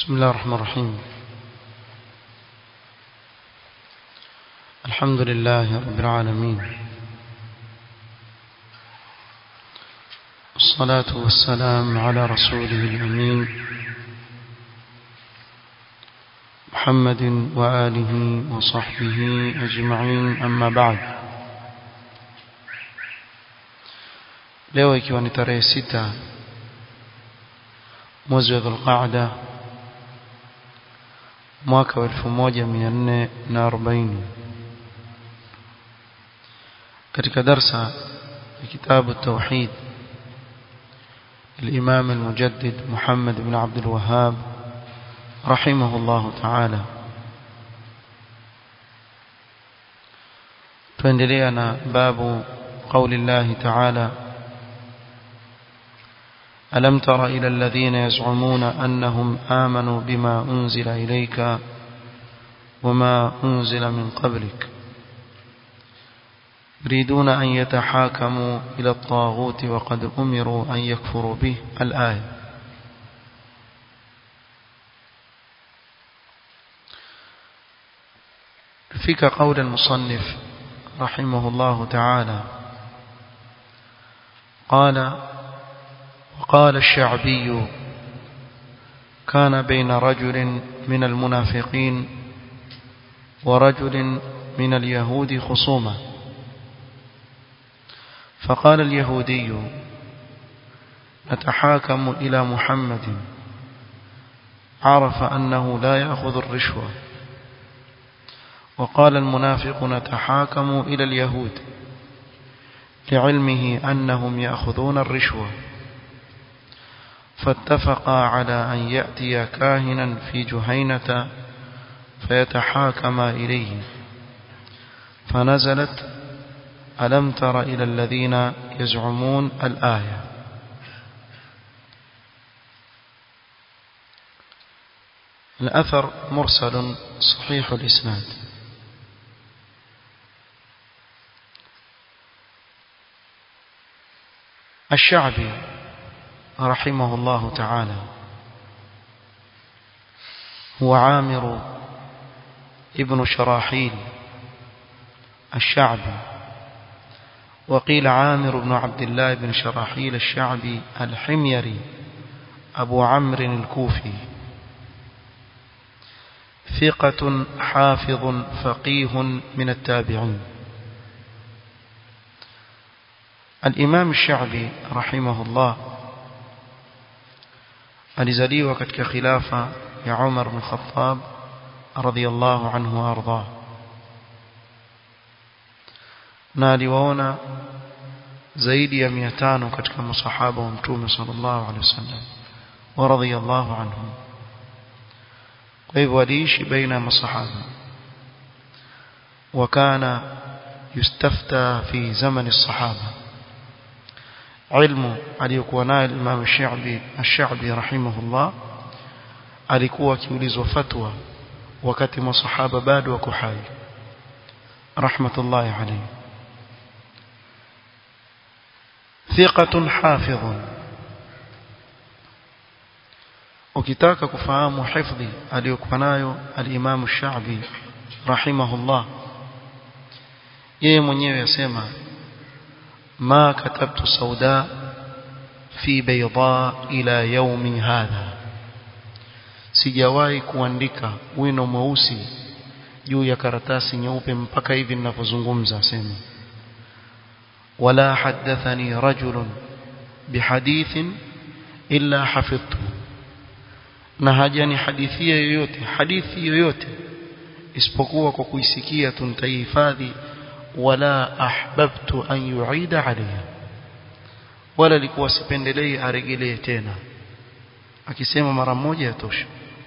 بسم الله الرحمن الرحيم الحمد لله رب العالمين الصلاة والسلام على رسوله الأمين محمد وآله وصحبه أجمعين أما بعد leo ikiwa ni tarehe sita mwezi wa dhulqaada mwaka wa elfu moja mia nne na arobaini katika darsa ya kitabu tauhid الإمام المجدد محمد بن عبد الوهاب رحمه الله تعالى تندلينا باب قول الله تعالى ألم تر إلى الذين يزعمون أنهم آمنوا بما أنزل إليك وما أنزل من قبلك يريدون أن يتحاكموا إلى الطاغوت وقد أمروا أن يكفروا به الآية فيك قول المصنف رحمه الله تعالى قال وقال الشعبي كان بين رجل من المنافقين ورجل من اليهود خصومة فقال اليهودي نتحاكم إلى محمد عرف أنه لا يأخذ الرشوة وقال المنافق نتحاكم إلى اليهود لعلمه أنهم يأخذون الرشوة فاتفقا على أن يأتي كاهنا في جهينة فيتحاكما إليه فنزلت ألم تر إلى الذين يزعمون الآية الأثر مرسل صحيح الإسناد الشعبي رحمه الله تعالى هو عامر ابن شراحيل الشعبي وقيل عامر بن عبد الله بن شراحيل الشعبي الحميري أبو عمرو الكوفي ثقة حافظ فقيه من التابعين الإمام الشعبي رحمه الله alizaliwa katika khilafa ya Umar bin Khattab radhiyallahu anhu arda na aliwaona zaidi ya 500 katika masahaba wa mtume sallallahu alaihi wasallam wa radhiyallahu anhum kwa hivyo aliishi baina ya masahaba وكان يستفتى في زمن الصحابه ilmu aliyokuwa nayo Imam Shabi Ash-Sha'bi rahimahullah alikuwa akiulizwa fatwa wakati masahaba bado wako hai rahmatullahi alayhi thiqatun hafidhun ukitaka kufahamu hifdhi aliyokuwa nayo al-Imam Ash-Sha'bi rahimahullah yeye mwenyewe yasema ما كتبت سوداء في بيضاء إلى يوم هذا sijawahi kuandika wino mweusi juu ya karatasi nyeupe mpaka hivi ninavyozungumza asema wala hadathani rajulun bihadithin illa hafidhtu na hajani hadithia yoyote hadithi yoyote isipokuwa kwa kuisikia tu nitaihifadhi wala ahbabtu an yu'ida alayha wala likuwa sipendelei aregelee tena akisema mara moja yatosha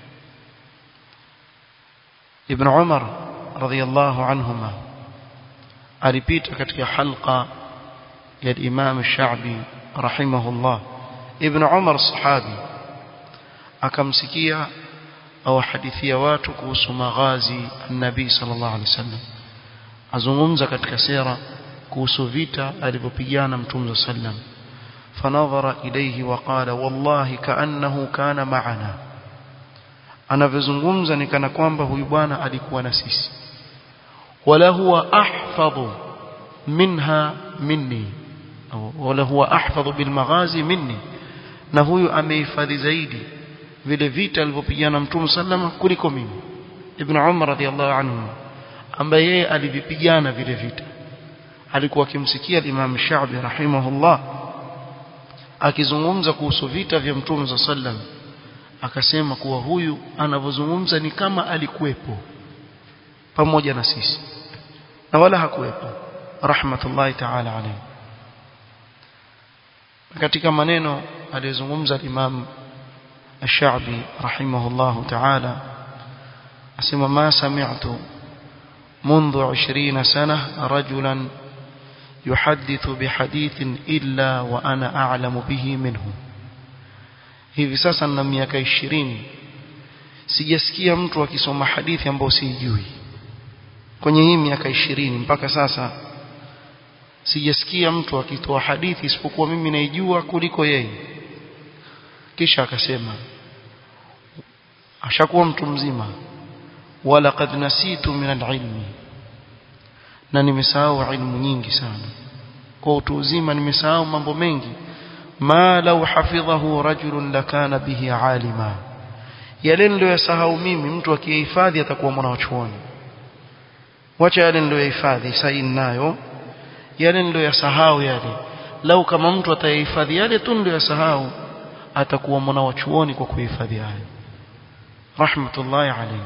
ibn umar radhiyallahu anhuma alipita katika halqa ya imam shabi rahimahullah ibn umar sahabi akamsikia au hadithia watu kuhusu maghazi an-nabii sallallahu alaihi wasallam azungumza katika sera kuhusu vita alivyopigana mtume sallam fanadhara ilayhi wa qala wallahi kaannahu kana ma'ana anavyozungumza ni kana kwamba huyu bwana alikuwa na sisi wala huwa ahfadhu minha minni wala huwa ahfadhu bil maghazi minni na huyu amehifadhi zaidi vile vita alivyopigana mtume sallama kuliko mimi ibn umar radhiallahu anhu ambaye yeye alivipigana vile vita alikuwa akimsikia Imam Shaabi rahimahullah akizungumza kuhusu vita vya Mtume sallam akasema kuwa huyu anavyozungumza ni kama alikuwepo pamoja na sisi na wala hakuwepo rahmatullahi ta'ala alayhi katika maneno aliyozungumza Imam Ash-Sha'bi rahimahullah ta'ala asema ma sami'tu منذ عشرين سنة رجلا يحدث بحديث إلا وأنا أعلم به منه hivi sasa na miaka 20 sijasikia mtu akisoma hadithi ambayo sijui kwenye hii miaka 20 mpaka sasa sijasikia mtu akitoa hadithi isipokuwa mimi naijua kuliko yeye kisha akasema ashakuwa mtu mzima wala qad nasitu min al-ilmi na nimesahau ilmu nyingi sana kwa utu uzima nimesahau mambo mengi ma law hafidhahu rajulun lakana bihi alima yale niliyosahau mimi mtu akihifadhi atakuwa mwanachuoni wacha yale niliyohifadhi sasa nayo yale niliyosahau yale lau kama mtu atayahifadhi yale tu niliyosahau atakuwa mwanachuoni kwa kuhifadhi hayo rahmatullahi alayhi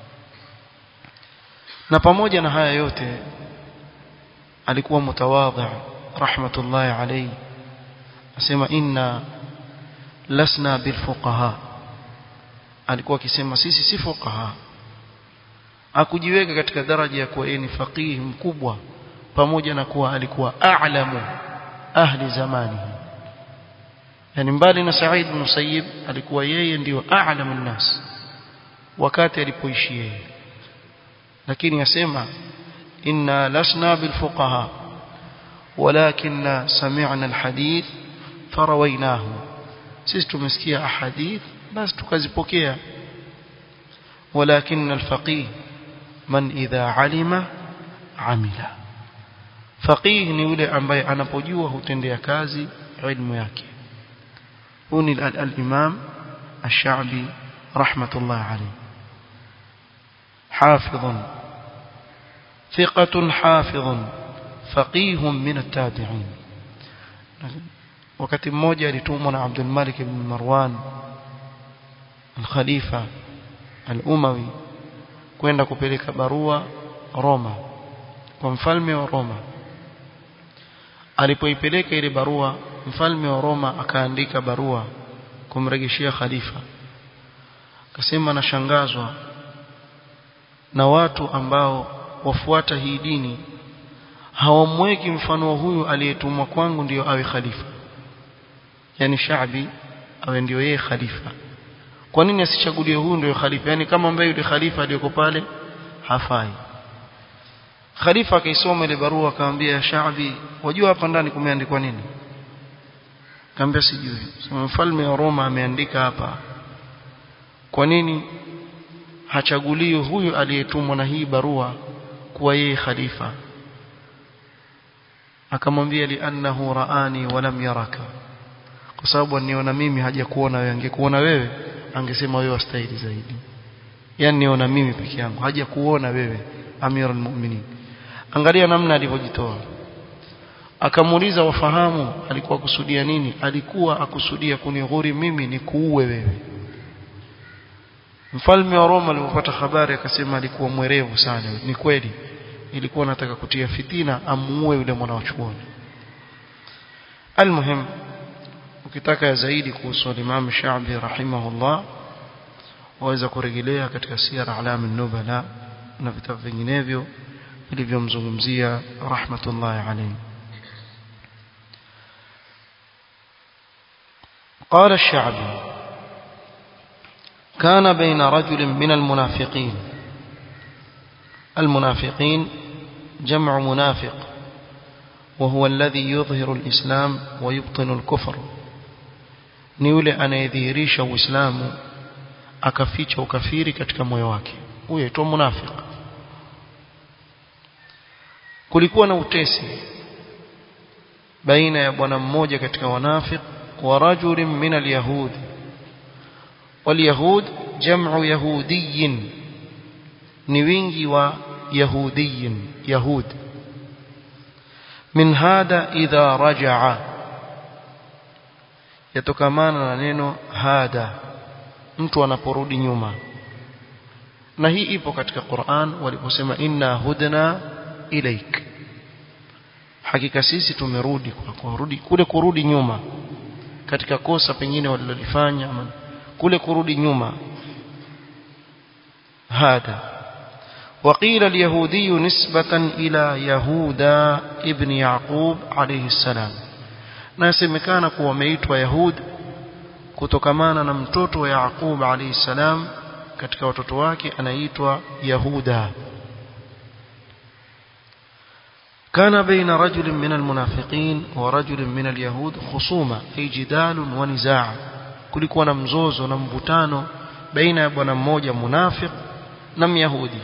na pamoja na haya yote alikuwa mutawadhi rahmatullahi alayhi asema inna lasna bilfuqaha alikuwa akisema sisi si fuqaha akujiweka katika daraja ya kuwa yeye ni faqihi mkubwa pamoja na kuwa alikuwa a'lamu ahli zamani yani mbali na Said bin Musayyib alikuwa yeye ndiyo a'lamu nnas wakati alipoishi yeye lakini yasema inna lasna bilfuqaha ولكن سمعنا الحديث فرويناه sisi tumesikia ahadith basi tukazipokea ولكن الفقيه من إذا علم عمل فقيه ni yule ambaye anapojua hutendea kazi ilmu yake huni al-imam ash-sha'bi rahmatullah alayhi حافظ ثقة حافظ فقيه من التابعين wakati mmoja alitumwa na Abdul Malik ibn Marwan al-Khalifa al-Umawi kwenda kupeleka barua Roma kwa mfalme wa Roma alipoipeleka ile barua mfalme wa Roma akaandika barua kumregeshia khalifa akasema nashangazwa na watu ambao wafuata hii dini hawamweki mfano wa huyu aliyetumwa kwangu ndiyo awe khalifa yani shaabi awe ndiyo yeye khalifa kwa nini asichagulie huyu ndiyo khalifa yani kama ambaye yule khalifa aliyoko pale hafai khalifa akaisoma ile barua akamwambia ya shaabi wajua hapa ndani kumeandikwa nini kaambia sijui sema mfalme wa Roma ameandika hapa kwa nini hachaguliwi huyu aliyetumwa na hii barua kuwa yeye khalifa akamwambia li'annahu raani wa lam yaraka kwa sababu aniona mimi haja kuona wewe angekuona wewe angesema wewe wastahili zaidi yani niona mimi peke yangu haja kuona wewe amirul mu'minin angalia namna alivyojitoa akamuuliza wafahamu alikuwa kusudia nini alikuwa akusudia kunighuri mimi ni kuue wewe mfalme wa Roma alipopata habari akasema alikuwa mwerevu sana ni kweli ilikuwa nataka kutia fitina amuue yule mwana wa chuoni almuhim ukitaka zaidi kuhusu Imam Shaabi rahimahullah waweza kurejelea katika sira alam an-nubala na vitabu vinginevyo vilivyomzungumzia rahmatullahi alayhi قال الشعبي كان بين رجل من المنافقين المنافقين جمع منافق وهو الذي يظهر الإسلام ويبطن الكفر نيولي أنا يذيريش وإسلام akaficha ukafiri katika moyo wake huyo aitwa munafiki kulikuwa na utesi baina ya bwana mmoja katika wanafik wa rajulin min alyahud walyahud jam'u yahudiyin ni wingi wa yahudiyin yahud min hada idha raja'a yatokamana na neno hada mtu anaporudi nyuma na hii ipo katika Qur'an waliposema inna hudna ilaik hakika sisi tumerudi kwa kurudi kule kurudi nyuma katika kosa pengine walilofanya kule kurudi nyuma hada وقيل اليهودي نسبة إلى يهودا ابن يعقوب عليه السلام nasemekana kuwa ameitwa Yahud kutokamana na mtoto wa Yaqub alayhi salam katika watoto wake anaitwa Yahuda كان بين رجل من المنافقين ورجل من اليهود خصومة أي جدال ونزاع kulikuwa na mzozo na mvutano baina ya bwana mmoja munafiq na myahudi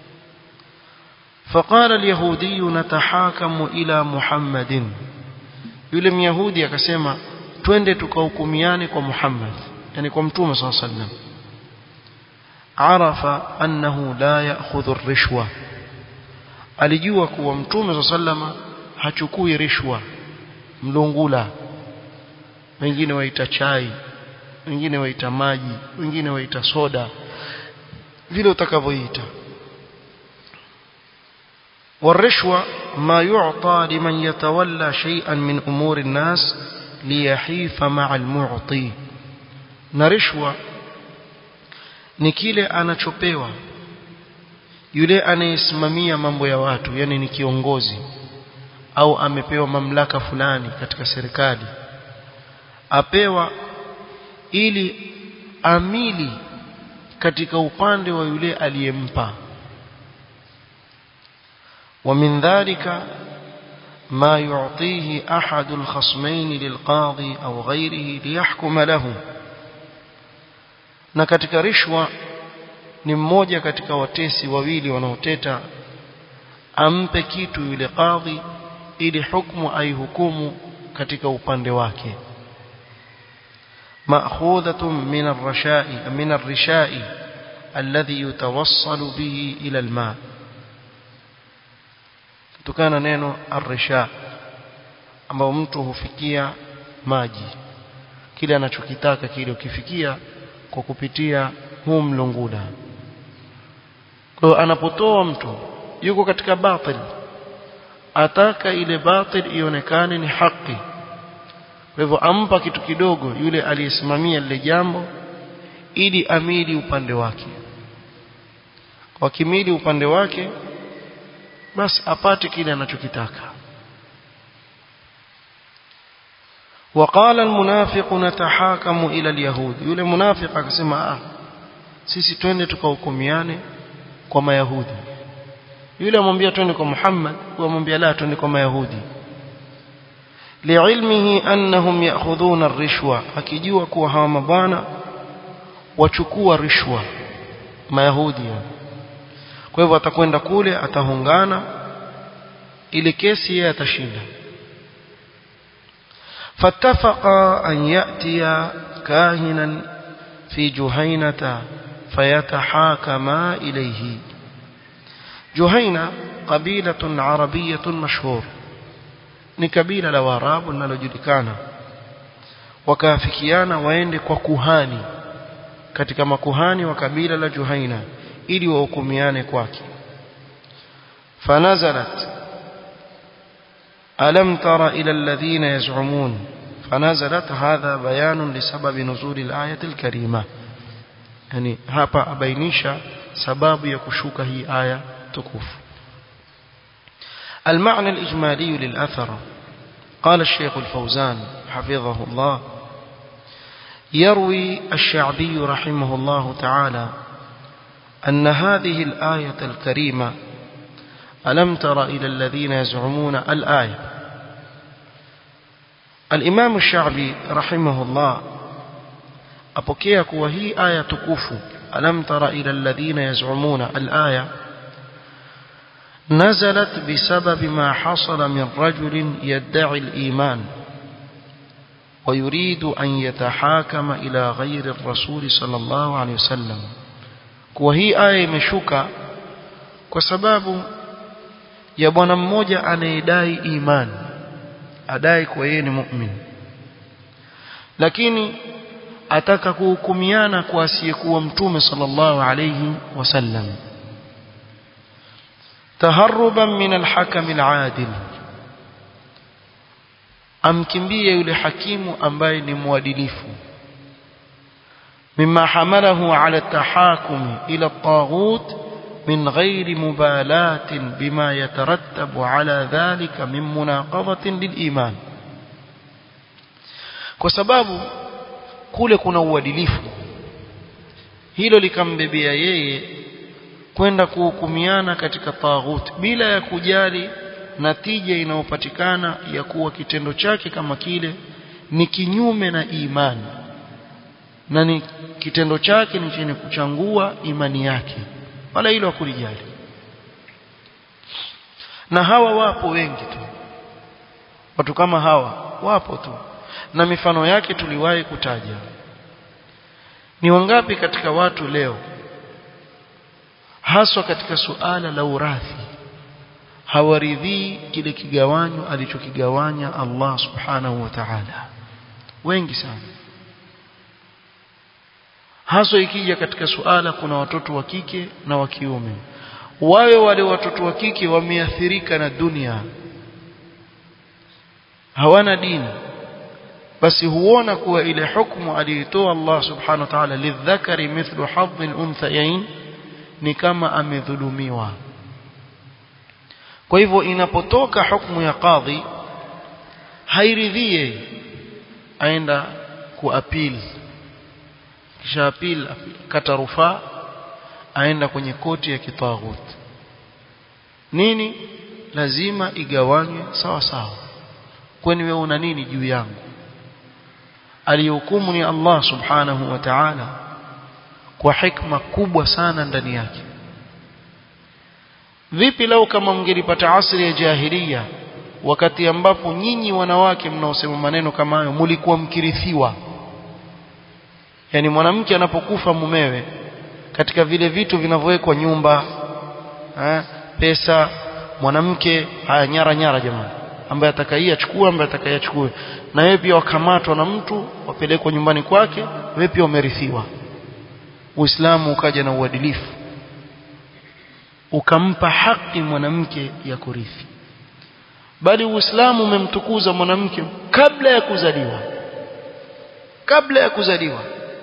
فقال اليهودي نتحاكم إلى محمد yule myahudi akasema twende tukahukumiane kwa Muhammad yani kwa mtume صلى الله عليه وسلم عرف أنه لا يأخذ الرشوة alijua kuwa mtume صلى الله عليه وسلم hachukui rishwa mlungula wengine waita chai wengine waita maji wengine waita soda vile utakavyoita والرشوة ما يعطى لمن يتولى شيئا من أمور الناس ليحيف مع المعطي na rishwa ni kile anachopewa yule anayesimamia mambo ya watu yani ni kiongozi au amepewa mamlaka fulani katika serikali apewa ili amili katika upande wa yule aliyempa ومن ذلك ما يعطيه أحد الخصمين للقاضي أو غيره ليحكم له na katika rishwa ni mmoja katika watesi wawili wanaoteta ampe kitu yule kadhi ili hukumu aihukumu katika upande wake مأخوذة من الرشاء من الرشاء الذي يتوصل به إلى الماء kutokana neno arrisha ambao mtu hufikia maji kile anachokitaka kile ukifikia kwa kupitia huu mlungula kwa anapotoa mtu yuko katika batil ataka ile batil ionekane ni haki kwa hivyo ampa kitu kidogo yule aliyesimamia lile jambo ili amili upande wake kwa kimili upande wake basi apate kile anachokitaka وقال المنافق نتحاكم الى اليهود yule munafiq akasema ah sisi twende tukahukumiane kwa mayahudi yule amwambia twende kwa Muhammad amwambia la twende kwa mayahudi liilmihi annahum ya'khudhuna ar-rishwa akijua kuwa hawa mabwana wachukua rishwa mayahudi kwa hivyo atakwenda kule atahungana ile kesi yeye atashinda فاتفقا أن يأتي كاهنا في جهينة فيتحاكما إليه جهينة قبيلة عربية مشهور ni kabila la Waarabu linalojulikana wakaafikiana waende kwa kuhani katika makuhani wa kabila la Juhaina ili wahukumiane kwake fanazalat alam tara ila alladhina yaz'umun fanazalat hadha bayanun lisabab nuzul al-ayat al-karima yani hapa abainisha sababu ya kushuka hii aya tukufu المعنى الإجمالي للأثر قال الشيخ الفوزان حفظه الله يروي الشعبي رحمه الله تعالى أن هذه الآية الكريمة ألم تر إلى الذين يزعمون الآية الإمام الشعبي رحمه الله apokea kuwa hii aya tukufu alam tara ila alladhina yaz'umuna al-aya نزلت بسبب ما حصل من رجل يدعي الإيمان ويريد أن يتحاكم إلى غير الرسول صلى الله عليه وسلم وهي آية مشوكة وسباب ya bwana mmoja anayedai imani adai kwa yeye ni mu'min lakini ataka kuhukumiana kwa asiyekuwa mtume sallallahu alayhi wasallam taharruban min alhakam aladil amkimbie yule hakimu ambaye ni mwadilifu mimma hamalahu ala tahakum ila at-taghut من غير مبالاة بما يترتب على ذلك من مناقضة للإيمان kwa sababu kule kuna uadilifu hilo likambebea yeye kwenda kuhukumiana katika taghut bila ya kujali natija inayopatikana ya kuwa kitendo chake kama kile ni kinyume na imani na ni kitendo chake ni chenye kuchangua imani yake wala hilo hakulijali na hawa wapo wengi tu watu kama hawa wapo tu na mifano yake tuliwahi kutaja ni wangapi katika watu leo haswa katika suala la urathi hawaridhii kile kigawanyo alichokigawanya Allah subhanahu wa ta'ala wengi sana haswa ikija katika suala kuna watoto wa kike na wa kiume wawe wale watoto wa kike wameathirika na dunia hawana dini basi huona kuwa ile hukumu aliyotoa Allah subhanahu wa ta'ala lidhakari mithlu hadhi al-unthayain ni kama amedhulumiwa kwa hivyo inapotoka hukumu ya kadhi hairidhie aenda kuapili kisha apil kata rufaa aenda kwenye koti ya kitaghut nini lazima igawanywe sawa sawa kwani wewe una nini juu yangu alihukumu ni Allah subhanahu wa ta'ala kwa hikma kubwa sana ndani yake vipi lau kama mngelipata asri ya jahiliya wakati ambapo nyinyi wanawake mnaosema maneno kama hayo mlikuwa mkirithiwa yani mwanamke anapokufa mumewe katika vile vitu vinavyowekwa nyumba eh, pesa mwanamke haya nyara nyara jamani ambaye atakaye achukue ambaye atakaye achukue na wewe pia wakamatwa na mtu wapelekwa nyumbani kwake wewe pia umerithiwa Uislamu ukaja na uadilifu ukampa haki mwanamke ya kurithi bali Uislamu umemtukuza mwanamke kabla ya kuzaliwa kabla ya kuzaliwa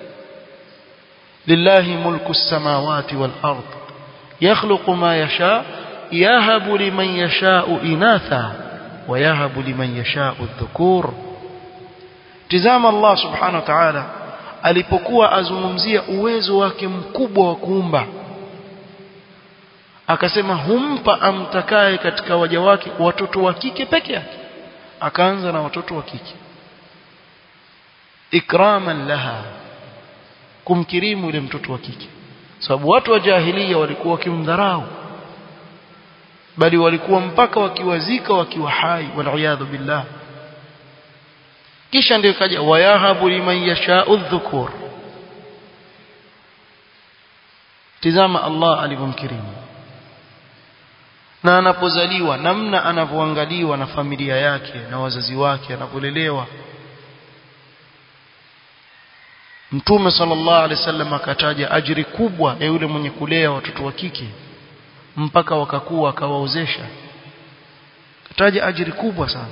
lillahi mulku samawati wal ard yakhluqu ma yasha yahabu liman yasha'u inatha wa yahabu liman yasha'u dhukur tizama Allah subhanahu wa ta'ala alipokuwa azungumzia uwezo wake mkubwa wa kuumba akasema humpa amtakaye katika waja wake watoto wa kike peke yake akaanza na watoto wa kike ikraman laha kumkirimu yule mtoto wa kike sababu watu wa jahilia walikuwa wakimdharau bali walikuwa mpaka wakiwazika wakiwa hai waliyadhu billah kisha ndio kaja wayahabu liman yasha'u dhukur tizama Allah alivyomkirimu na anapozaliwa namna anavyoangaliwa na familia yake na wazazi wake anapolelewa Mtume sallallahu alaihi wasallam akataja ajiri kubwa ya yule mwenye kulea watoto wa kike mpaka wakakuwa akawaozesha kataja ajiri kubwa sana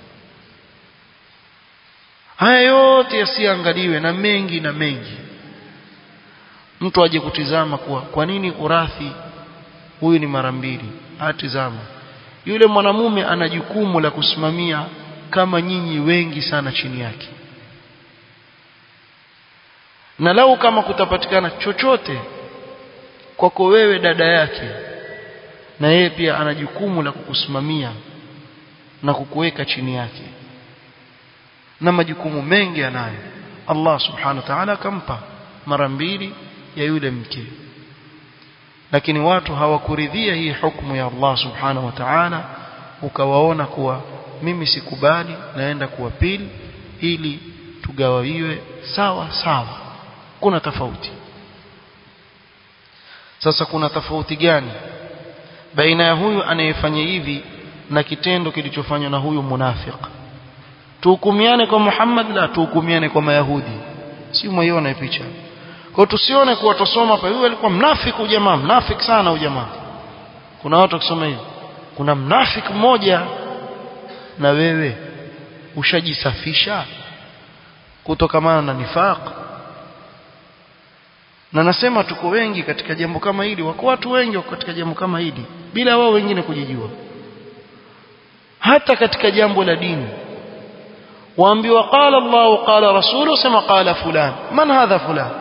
haya yote yasiangaliwe na mengi na mengi mtu aje kutizama kuwa kwa nini urathi huyu ni mara mbili atizama yule mwanamume ana jukumu la kusimamia kama nyinyi wengi sana chini yake na lau kama kutapatikana chochote kwako wewe dada yake na yeye pia ana jukumu la kukusimamia na kukuweka chini yake na majukumu mengi anayo Allah subhanahu wa ta'ala akampa mara mbili ya yule mke lakini watu hawakuridhia hii hukumu ya Allah subhanahu wa ta'ala ukawaona kuwa mimi sikubali naenda kuwa pili ili tugawawiwe sawa sawa kuna tofauti sasa kuna tofauti gani baina ya huyu anayefanya hivi na kitendo kilichofanywa na huyu munafiq tuhukumiane kwa Muhammad la tuhukumiane kwa Mayahudi si umeiona picha kwa tusione kuwa tusoma hapa huyu alikuwa mnafiki jamaa mnafiki sana jamaa kuna watu wakisoma hivi kuna mnafiki mmoja na wewe ushajisafisha kutokamana na nifaq na nasema tuko wengi katika jambo kama hili wako watu wengi wako katika jambo kama hili bila wao wengine kujijua hata katika jambo la dini waambiwa qala Allah qala rasulu sema qala fulan man hadha fulan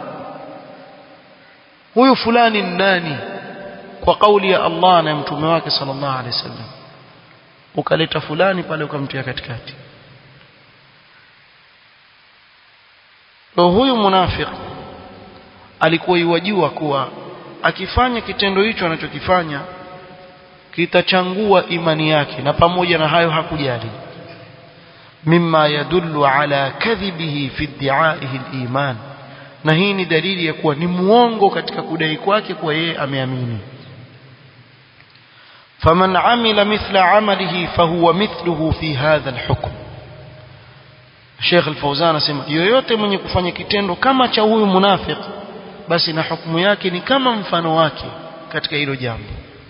huyu fulani nani kwa kauli ya Allah na mtume wake sallallahu alaihi wasallam ukaleta fulani pale ukamtia katikati huyu munafiki alikuwa iwajua kuwa akifanya kitendo hicho anachokifanya kitachangua imani yake na pamoja na hayo hakujali mimma yadullu ala kadhibihi fi iddiaihi aliman na hii ni dalili ya kuwa ni muongo katika kudai kwake kuwa yeye ameamini faman amila mithla amalihi fahuwa mithluhu fi hadha alhukm Sheikh Al-Fauzan anasema yoyote mwenye kufanya kitendo kama cha huyu munafiki basi na hukumu yake ni kama mfano wake katika hilo jambo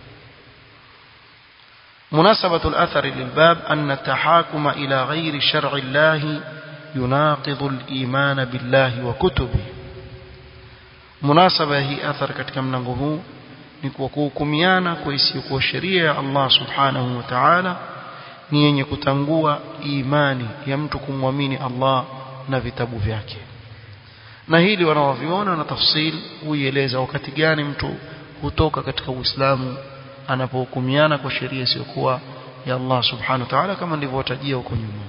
مناسبة الأثر للباب أن التحاكم إلى غير شرع الله يناقض الإيمان بالله وكتبه مناسبة هي أثر katika mlango huu ni kwa kuhukumiana kwa isiyokuwa sheria ya Allah subhanahu wa ta'ala ni yenye kutangua imani ya mtu kumwamini Allah na vitabu vyake na hili wanaoviona na tafsil huieleza wakati gani mtu hutoka katika Uislamu anapohukumiana kwa sheria isiyokuwa ya Allah subhanahu wa ta'ala kama nilivyotajia huko nyuma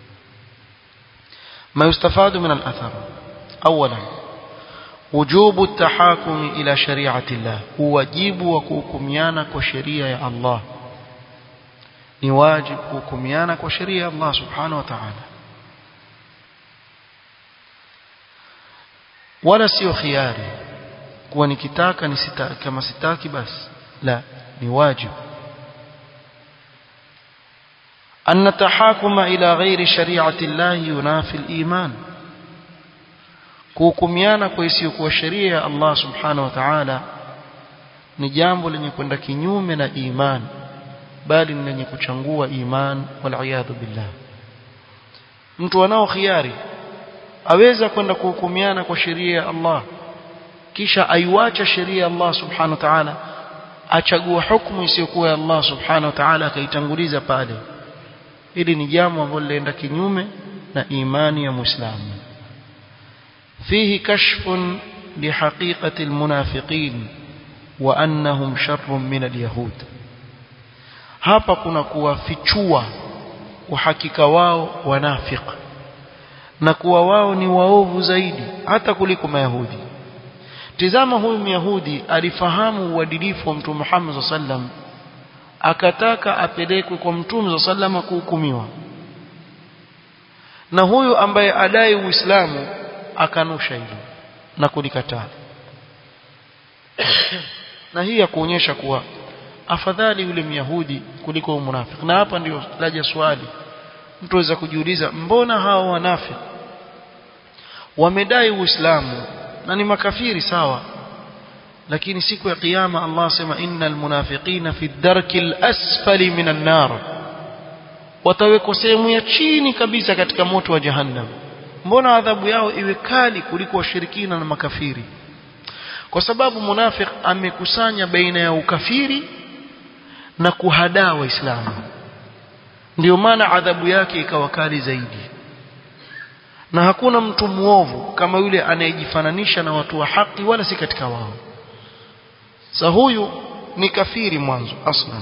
ما يستفاد من الأثر أولا وجوب التحاكم إلى شريعة الله واجب وكوكميانا كشريعة الله نواجب كوكميانا كشريعة الله سبحانه وتعالى ولا سيو خياري kuwa nikitaka nisitaki kama sitaki basi la ni wajibu أن التحاكم إلى غير شريعة الله ينافي الإيمان kuhukumiana kwa isiyokuwa sheria ya Allah subhanahu wa ta'ala ni jambo lenye kwenda kinyume na iman bali ni lenye kuchangua iman waliyadhu billah mtu anao khiari aweza kwenda kuhukumiana kwa sheria ya Allah kisha aiwacha sheria ya Allah subhanahu wa ta'ala achagua hukumu isiyokuwa ya Allah subhanahu wa ta'ala akaitanguliza pale hili ni jambo ambalo linaenda kinyume na imani ya muislamu fihi kashfun lihaqiqati almunafiqin wa annahum sharrun min alyahud hapa kuna kuwafichua uhakika wao wanafiq na kuwa wao ni waovu zaidi hata kuliko mayahudi tizama huyu myahudi alifahamu uadilifu wa mtume Muhammad sallam akataka apelekwe kwa mtume sallam kuhukumiwa na huyu ambaye adai uislamu akanusha hilo na kulikataa na hii ya kuonyesha kuwa afadhali yule myahudi kuliko munafiki na hapa ndio laja swali mtu aweza kujiuliza mbona hao wanafiki wamedai uislamu na ni makafiri sawa lakini siku ya kiyama Allah asema innal munafiqina fi darkil asfali minan nar watawekwa sehemu ya chini kabisa katika moto wa jahannam mbona adhabu yao iwe kali kuliko washirikina na makafiri kwa sababu munafiq amekusanya baina ya ukafiri na kuhadaa waislamu ndio maana adhabu yake ikawa kali zaidi na hakuna mtu muovu kama yule anayejifananisha na watu wa haki wala si katika wao sa huyu ni kafiri mwanzo aslan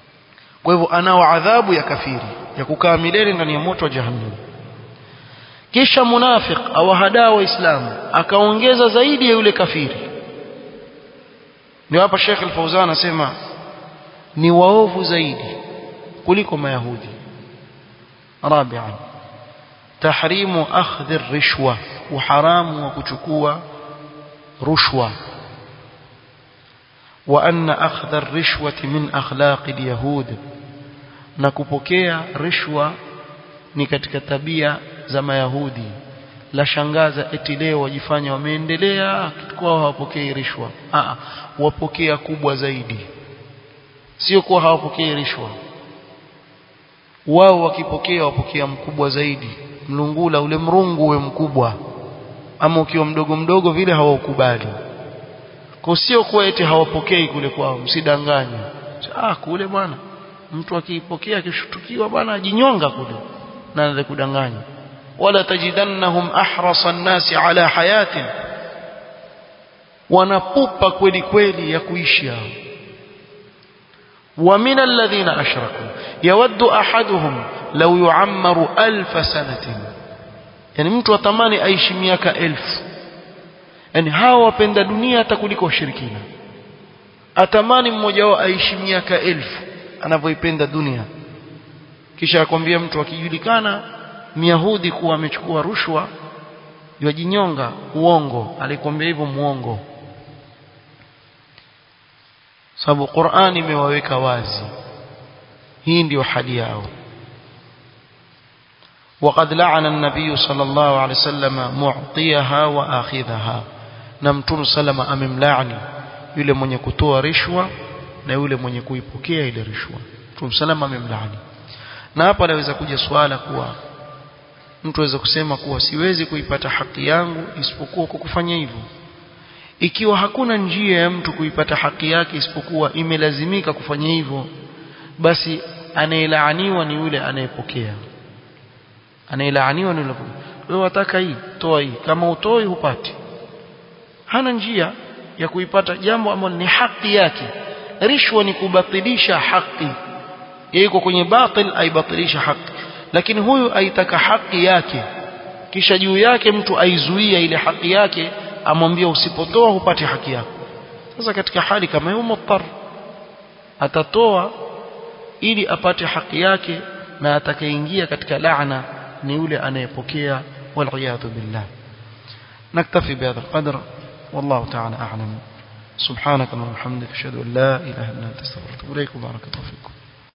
kwa hivyo anao adhabu ya kafiri ya kukaa milele ndani ya moto wa jahannam kisha munafiq awahadaa waislamu akaongeza zaidi ya yule kafiri ndio hapa Sheikh Al-Fauzan anasema ni waovu zaidi kuliko mayahudi rabi'an tahrimu akhdhi ar-rishwa uharamu wa kuchukua rushwa wa anna akhdha ar-rishwati min akhlaq al-yahud na kupokea rishwa ni katika tabia za mayahudi la shangaza eti leo wajifanya wameendelea kwao hawapokei rishwa a wapokea kubwa zaidi sio kuwa hawapokei rishwa wao wakipokea wapokea mkubwa zaidi mlungula ule mrungu uwe mkubwa ama ukiwa mdogo mdogo vile hawaukubali kwa sio kuwa eti hawapokei kule kwao msidanganye ah kule bwana mtu akiipokea akishutukiwa bwana ajinyonga kule na anaweza kudanganya wala tajidannahum ahrasa an-nasi ala hayatin wanapupa kweli kweli ya kuishi hao ومن الذين أشركوا يود أحدهم لو يعمر ألف سنة يعني mtu atamani aishi miaka elfu yani hawa wapenda dunia hata kuliko washirikina atamani mmoja wao aishi miaka elfu anavyoipenda dunia kisha akwambia mtu akijulikana myahudi kuwa amechukua rushwa yajinyonga uongo alikwambia hivyo muongo sababu Qur'ani imewaweka wazi hii ndio hali yao وقد لعن النبي صلى الله عليه وسلم معطيها واخذها na mtume salama amemlaani yule mwenye kutoa rishwa na yule mwenye kuipokea ile rishwa mtume salama amemlaani na hapa naweza kuja swala kuwa mtu aweza kusema kuwa siwezi kuipata haki yangu isipokuwa kwa kufanya hivyo ikiwa hakuna njia ya mtu kuipata haki yake isipokuwa imelazimika kufanya hivyo basi anayelaaniwa ni yule anayepokea anayelaaniwa ni yule wewe wataka hii toa hii kama utoi hupati hana njia ya kuipata jambo ambalo ni haki yake rishwa ni kubatilisha haki yuko kwenye batil aibatilisha haki lakini huyu aitaka haki yake kisha juu yake mtu aizuia ile haki yake amwambia usipotoa hupati haki yako sasa katika hali kama hiyo muttar atatoa ili apate haki yake na atakayeingia katika laana ni yule anayepokea waliyadhu billah naktafi bihadha alqadr والله تعالى أعلم سبحانك اللهم وبحمدك أشهد أن لا إله إلا أنت استغفرك وإليك بارك الله فيكم